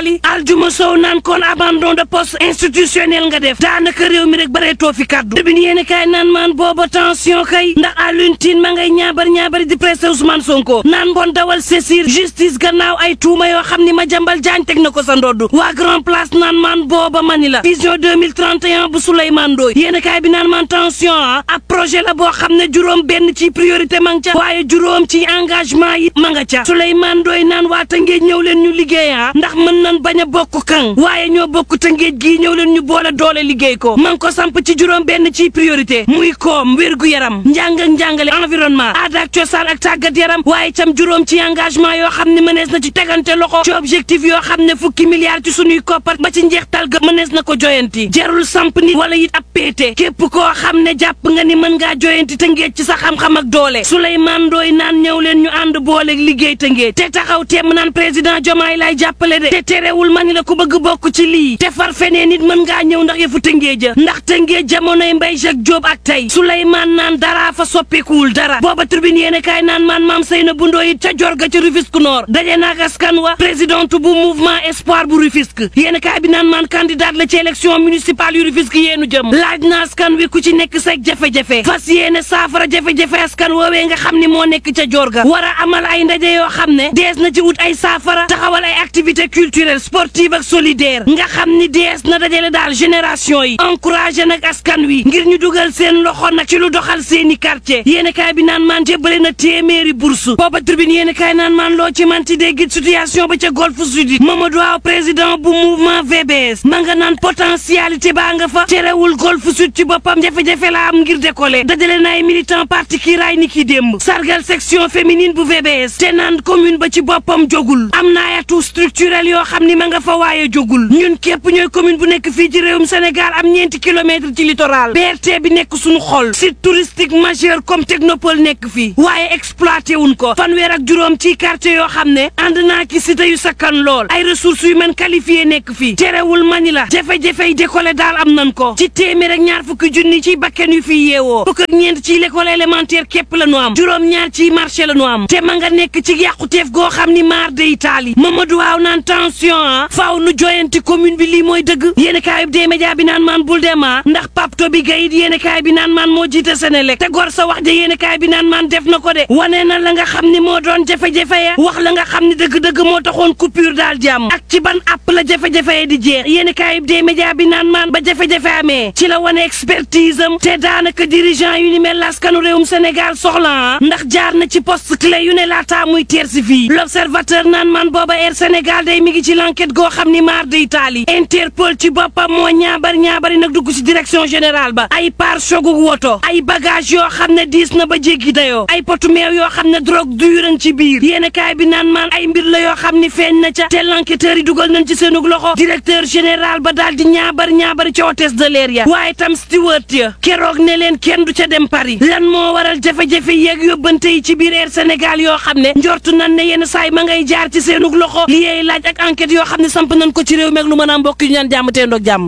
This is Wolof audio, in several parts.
Italie aljuma sow naan kon abandon de poste institutionnel nga def daanaka réew mi rek bareetoo fi kaddu tribune yéen kaay naan maan booba tension kay ndax Alioune Tine ma ngay ñaabar ñaabari di presse Ousmane Sonko naan bon dawal saisir justice gannaaw ay tuuma yoo xam ni ma jambal jaañ teg na ko sa ndodd waa grand place naan maan booba mani la vision 2031 bu Souleymane Ndoye yéen kaay bi naan maan tension ah ab projet la boo xam ne juróom benn ci priorité ma nga ca waaye juróom ci engagement yi ma nga ca Souleymane Ndoye naan waa Tëngéej ñëw leen ñu liggéey ah ndax mën nan bañ a bokk kan waaye ñoo bokk Tëngéej gii ñëw leen ñu boole doole liggéey ko ma ngi ko samp ci juróom benn ci priorité muy koom wérgu yaram njàng ak njàngale environnement aada ak cosaan ak tàggat yaram waaye cam juróom ci engagement yoo xam ne mënees na ci tegante loxo ci objectif yoo xam ne fukki milliards ci suñuy koppar ba ci njeextal ga mënees na ko joyanti jarul samp nit wala it ab péete képp koo xam ne jàpp nga ni mën ngaa joyanti Tëngéej ci sa xam-xam ak doole Souleymane Ndoye naan ñëw leen ñu ànd boole liggéey Tëngéej te taxaw temm naan président Diomaye lay jàppale de te terewul ma ni la ku bëgg bokk ci lii te far feneen nit mën ngaa ñëw ndax yëfu Tëngéej ja ndax Tëngéej jamonoy Mbaye Jacques Diop ak tey Souleymane naan dara fa soppikuwul dara booba tribune yéene kaay naan maan maam Seyna bu Ndoye it ca jorga ca Rufisque Nord daje naak askan wa présidente bu mouvement espoir bu Rufisque yéene kaay bi naan maan candidat la ci élection municipale yu Rufisque yéenu jëm laaj na askan wi ku ci nekk seeg jafe-jafe fas yéene saafara jafe-jafe askan woowee nga xam ni moo nekk ca jorga war a amal ay ndaje yoo xam ne dees na ci wut ay saafara taxawal ay activité culturelle sportive ak solidaire nga xam ni dees na dajale daal génération yi encouragé nag askan wi ngir ñu dugal seen loxo nag ci lu doxal seeni quartier yéene kaay bi naan maan jébbale na téeméeri bourse booba tribune yéene kaay naan maan loo ci manti dégg situation ba ca golfe sud Mamadou Aw président bu mouvement VBS ma nga naan potentialité baa nga fa terewul golfe sud ci boppam jafe-jafe la am ngir décoller dajale na ay militant parti kii raay ni ki démb sargal section féminine bu VBS te naan commune ba ci boppam jogul am na ay atout structurel yoo xam ni ma nga fa waaye jogul ñun képp ñooy commune bu nekk fii ci réewum Sénégal am ñeenti kilomètre ci littoral BRT bi nekk suñu xol site touristique majeur comme technopole nekk fii waaye exploité wuñ ko fanweer ak juróom ci quartier yoo xam ne ànd naa ki cité yu sakkan lool ay ressources yu mën qualifié nekk fii terewul mani la jafe-jafe yi décollé daal am nan ko ci téeméer ak ñaar fukki junni ci bakken yu fi yeewoo fukk ak ñeent ci l'école élémentaire képp la nu am juróom ñaar ci marché la nu am te ma nga nekk ci yàquteef goo xam ni maar de Italie Mamadou waaw naan tension ah faaw nu joyanti commune bi lii mooy dëgg yéen kaayub dee média bi naan maan bul dema ndax papto bi gayit yéen kaay bi naan maan moo jiite Senelec te gor sa wax ja yéen kaay bi naan maan def na ko de wane na la nga xam ni moo doon jafe-jafe ya wax la nga xam ni dëgg-dëgg moo taxoon coupure daal jàmm ak ci ban app la jafe-jafe ya di jeex yéen kaayub dee média bi naan maan ba jafe-jafe amee ci la wane expertise am te daanaka dirigeant yu ni mel laskanu réewum Sénégal soxla ndax jaar na ci poste clé yu ne laataa muy teer si fii l'observateur naan man booba Air Sénégal day mi ngi ci l'enquête goo xam ni maar de Italie Interpol ci boppam moo ñaabar ñaabari nag dugg ci direction générale ba ay pare-choc woto ay bagage yoo xam ne diis na ba jéggi dayoo ay potu meew yoo xam ne drogue dure ci biir yéen kaay bi naan maan ay mbir la yoo xam ni feeñ na ca te l'enquêteur yi dugal nañ ci seenug loxo directeur général ba daal di ñaabar ñaabari ca hôtesse de l'air ya waaye tam steward ya keroog ne leen kenn du ca dem Paris lan moo waral jafe-jafe yeeg yóbbante yi ci biir Air Sénégal yoo xam ne njortu nan ne yenn saay ma ngay jaar ci seenug loxo li yeey laaj ak enquête yoo xam ne samp nañ ko ci réew meeg lu mën a mbokk yu ñaan jàmm teendoog jàmm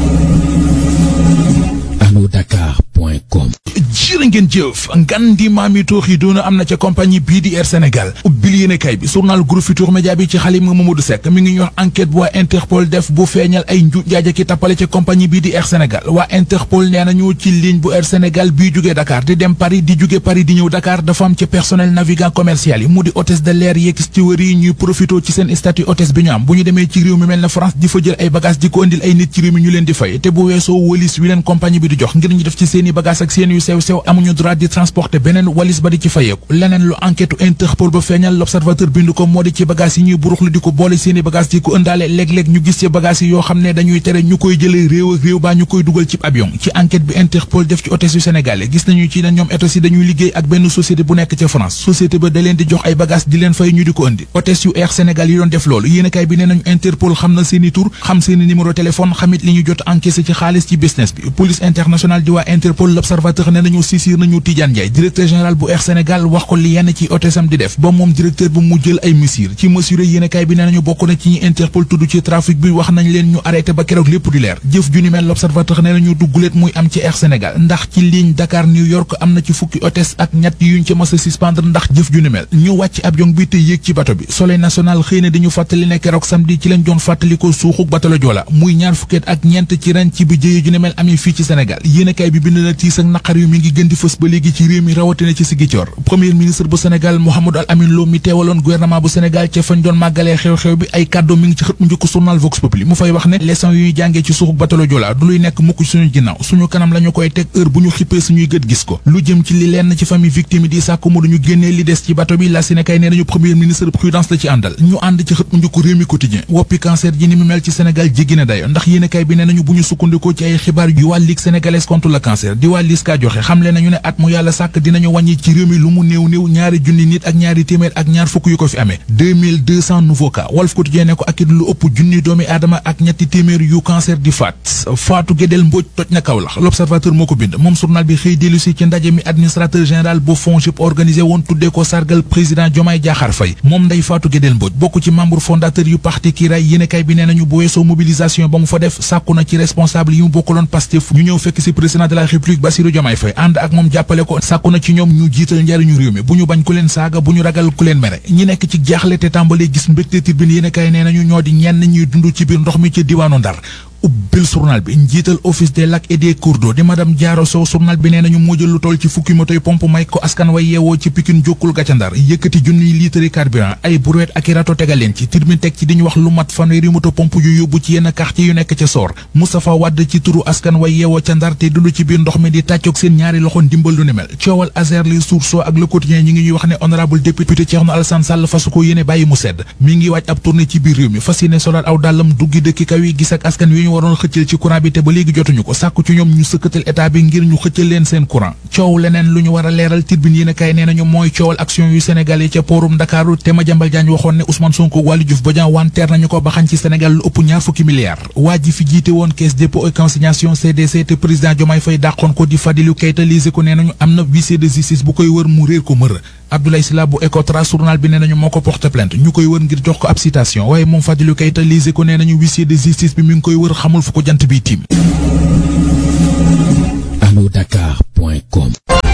alodakar.com jërë ngeen jëf ngan di maami toox yi doona am na ca compagnie bii di Air Sénégal ubbil yéene kay bi journal Groupe Futurs Médias bi ci xalima Mamadou Seck mi ngi ñu wax enquête bu waa Interpol def bu feeñal ay nju njaaja ki tappale ca compagnie bii di Air Sénégal waa Interpol nee nañu ci ligne bu Air Sénégal bii jógee Dakar di dem Paris di jóge Paris di ñëw Dakar dafa am ci personnel navigant commercial yi mu di hôtesse de l'air yeeg steward yi ñuy profité ci seen statut hôtesse bi ñu am bu ñu demee ci réew mi mel na France di fa jël ay bagage di ko indil ay nit ci réew mi ñu leen di fay te bu weesoo walis wi leen compagnie bi di jox ngir ñu def ci seeni bagage ak seen yu sew sew amuñu droit di transporter beneen walis ba di ci fayeeku leneen lu enquête Interpol ba feeñal l'observateur bindu ko moo di ci bagage yi ñuy buruxlu di ko boole seeni bagage di ko ëndaale léeg-léeg ñu gis ci bagage yi yoo xam ne dañuy tere ñu koy jëlee réew ak réew baa ñu koy dugal ci avion ci enquête bi Interpol def ci hôtesse yu sénégalais gis nañu ci ne ñoom hôtesse yi dañuy liggéey ak benn société bu nekk ca France société ba da leen di jox ay bagage di leen fay ñu di ko ëndi hôtesse yu Air Sénégal yi doon def loolu yéenekaay bi nee nañu Interpol xam na seeni tur xam seeni numéro téléphone xamit li ñu jot encaissé ci xaalis ci business bi police internationale di waa Interpol Interpol l'Observateur ne nañu saisir nañu Tidiane Ndiaye directeur général bu Air Sénégal wax ko li yenn ci hôtesam di def ba moom directeur bu mu jël ay mesures ci mesures yéenekaay bi ne nañu bokk na ci ñi Interpol tudd ci trafic bi wax nañ leen ñu arrêté ba keroog lépp di leer jëf ju ni mel l'Observateur ne nañu dugguleet muy am ci Air Sénégal ndax ci ligne Dakar New York am na ci fukki hôtesse ak ñett yuñ ci mës a suspendre ndax jëf ju ni mel ñu wàcc avion bi te yéeg ci bato bi Soleil national xëy na di ñu fàttali ne keroog samedi ci lañ doon fàttali ko suuxuk bato la Joola muy ñaar fukkeet ak ñeent ci ren ci bi jëye ju ni mel amee fii ci Sénégal yéenekaay bi bind na tiis ak naqar yu mi ngi gën di fës ba léegi ci réew mi rawatina ci Ziguinchor premier ministre bu Sénégal Mouhamadou Al Amin Lo mi teewaloon gouvernement bu Sénégal ca fañ doon màggalee xew-xew bi ay kàddu mi ngi ci xët mu njëkk journal Vox Populi mu fay wax ne leçon yu ñu jàngee ci suuxuk bato la Joola du luy nekk mukk suñu ginnaaw suñu kanam la ñu koy teg heure bu ñu xippee suñuy gët gis ko lu jëm ci li lenn ci famille victime yi di sàkku mu duñu génnee li des ci bato bi la Sénégal nee nañu premier ministre prudence la ci àndal ñu ànd ci xët mu njëkk réew mi quotidien woppi cancer ji ni mu mel ci Sénégal jéggi na dayo ndax yéenekaay bi nee nañu bu ñu sukkandikoo ci ay xibaar yu waa Ligue sénégalaise contre le cancer di waa LISCA joxe xamle nañu ne at mu yàlla sàkk dinañu wàññi ci réew mi lu mu néew néew ñaari junni nit ak ñaari téeméer ak ñaar fukk yu ko fi amee 2200 nouveaux cas Walf Quotidien ne ko ak it lu ëpp junni doomi aadama ak ñetti téeméer yu cancer di faat Fatou Guédel Mbodj toj na Kaolack l'Observateur moo ko bind moom journal bi xëy dellu si ci ndaje mi administrateur général bu FONGIP organisé woon tuddee ko sargal président Diomaye Diakhar Faye moom Ndeye Fatou Guédel Mbodj bokk ci membre fondateur yu parti Kiraay yéenekaay bi nee nañu bu weesoo mobilisation ba mu fa def sàkku na ci responsable yi mu bokkaloon Pastef ñu ñëw fekk si président de la République Bassirou Diomaye Faye ànd ak moom jàppale ko sàkku na ci ñoom ñu jiital njariñu réew mi bu ñu bañ ku leen saaga bu ñu ragal ku leen mere ñi nekk ci jaaxle te tàmbalee gis mbégte tribune yéenekaay nee nañu ñoo di ñenn ñuy dund ci biir ndox mi ci diwaanu Ndar ubbil journal bi njiital office des lacs et des cours d'eau di madame Diaro Sow journal bi nee nañu moo jël lu toll ci fukki motoy pompe may ko askan way yeewoo ci Pikine jokkul gàcca Ndar yëkkati junniy litre carburant ay brouette ak i rato tegal leen ci tribune teg ci di ñu wax lu mat fanweeri moto pompe yu yóbbu ci yenn quartier yu nekk ca Soor Moustapha Wade ci turu askan way yeewoo ca Ndar te dund ci biir ndox mi di tàccoog seen ñaari loxo ndimbal lu ni mel coowal Azer li Source A ak Le Quotidien ñi ngi ñuy wax ne honorable député Thierno Alassane Sall fasu ko yéene bàyyi mu sedd mi ngi waaj ab tournée ci biir réew mi fas yéene solal aw dàllam duggi dëkki kaw yi gis ak askan wi ñu waroon xëccal ci courant bi te ba léegi jotuñu ko sàkku ci ñoom ñu sëkkatal état bi ngir ñu xëccal leen seen courant coow leneen lu ñu war a leeral Tribune yéen a kaay nee nañu mooy coowal action yu Sénégal yi ca poorum Ndakaaru te Madiambal Diagne waxoon ne Ousmane Sonko Waly Diouf Bodian wanteer nañu ko ba xañ ci Sénégal lu ëpp ñaar fukki milliards waa ji fi jiite woon caisse dépôt et consignation CDC te président Diomaye Faye dàqoon ko di Fadilou Keita lise ko nee nañu am na huissier de justice bu koy wër mu réer ko mër Abdoulaye Sylla bu Ecotra journal bi nee nañu moo ko porte plainte ñu koy wër ngir jox ko ab citation waaye moom Fadilou Keita lise ko nee nañu huissier de justice bi mi ngi koy wër xamul fu ko jant bi tiim allodakar.com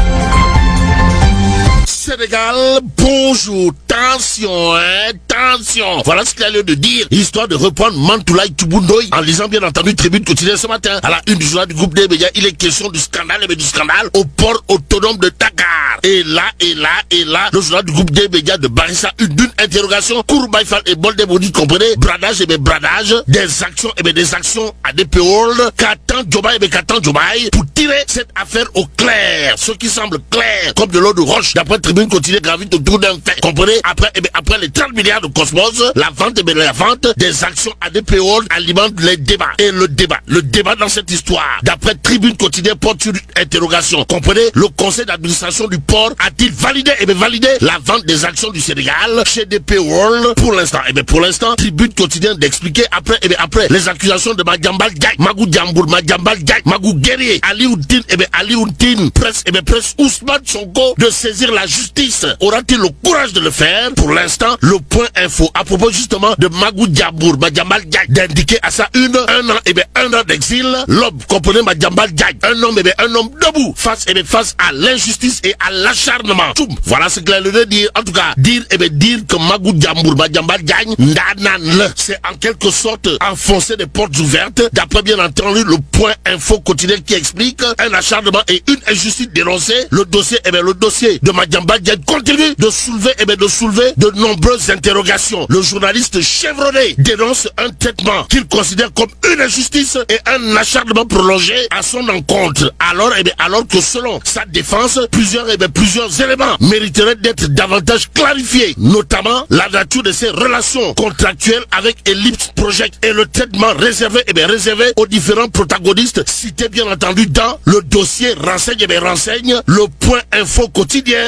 Sénégal, bonjour, tension, hein, tension. Voilà ce qu'il a lieu de dire, histoire de reprendre Mantoulaye Tubundoy en lisant bien entendu Tribune quotidienne ce matin. À la une du journal du groupe des médias, il est question du scandale, mais du scandale au port autonome de Dakar. Et là, et là, et là, le journal du groupe des médias de Barissa, une, une interrogation, Kourbaïfal et Boldebodi, comprenez, bradage et bien bradage, des actions et bien des actions à des payrolls, qu'attend Jobaï et bien qu'attend Jobaï pour tirer cette affaire au clair. Ce qui semble clair, comme de l'eau de roche, d'après Tribune continue gravite autour d'un fait. Comprenez Après, eh bien, après les 30 milliards de Cosmos, la vente, eh bien, la vente des actions à des payrolls alimente les débats. Et le débat, le débat dans cette histoire, d'après Tribune quotidienne porte sur une interrogation. Comprenez Le conseil d'administration du port a-t-il validé, eh bien, validé la vente des actions du Sénégal chez des payrolls pour l'instant Eh bien, pour l'instant, Tribune quotidienne d'expliquer après, eh bien, après les accusations de Madjambal Diagne, Magou Djambour, Madjambal Diagne, Magou Guerrier, Ali Ountine, eh bien, Ali Ountine, presse, eh bien, presse Ousmane Sonko de saisir la justice. Aura-t-il le courage de le faire Pour l'instant, le point info à propos justement de Magou Djabour, Madjambal Diagne, d'indiquer à sa une un an, eh bien, un an d'exil. L'homme, comprenez Madjambal Diagne, un homme, eh bien, un homme debout face, eh bien, face à l'injustice et à l'acharnement. Tchoum. Voilà ce qu'il a le de dire. En tout cas, dire, eh bien, dire que Magou Djabour, Madjambal Diagne, Ndanan, c'est en quelque sorte enfoncer des portes ouvertes. D'après bien entendu le point info quotidien qui explique un acharnement et une injustice dénoncée. Le dossier, eh bien, le dossier de Madjambal Diagne continue de soulever, eh bien, de soulever de nombreuses interrogations. Le journaliste chevronné dénonce un traitement qu'il considère comme une injustice et un acharnement prolongé à son encontre. Alors, eh bien, alors que selon sa défense, plusieurs, eh bien, plusieurs éléments mériteraient d'être davantage clarifiés, notamment la nature de ses relations contractuelles avec Ellipse Project et le traitement réservé, eh bien, réservé aux différents protagonistes cités bien entendu dans le dossier renseigne, eh bien, renseigne le point info quotidien à lire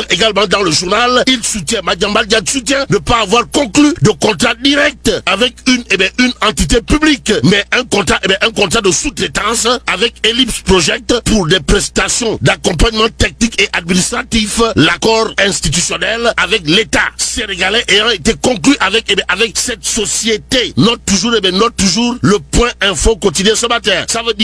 dire également dans le journal, il soutient, Madiambal Diagne soutient ne pas avoir conclu de contrat direct avec une, eh bien, une entité publique, mais un contrat, eh bien, un contrat de sous-traitance avec Ellipse Project pour des prestations d'accompagnement technique et administratif. L'accord institutionnel avec l'État sénégalais ayant été conclu avec, eh bien, avec cette société. Note toujours, eh bien, note toujours le point info quotidien ce matin. Ça veut dire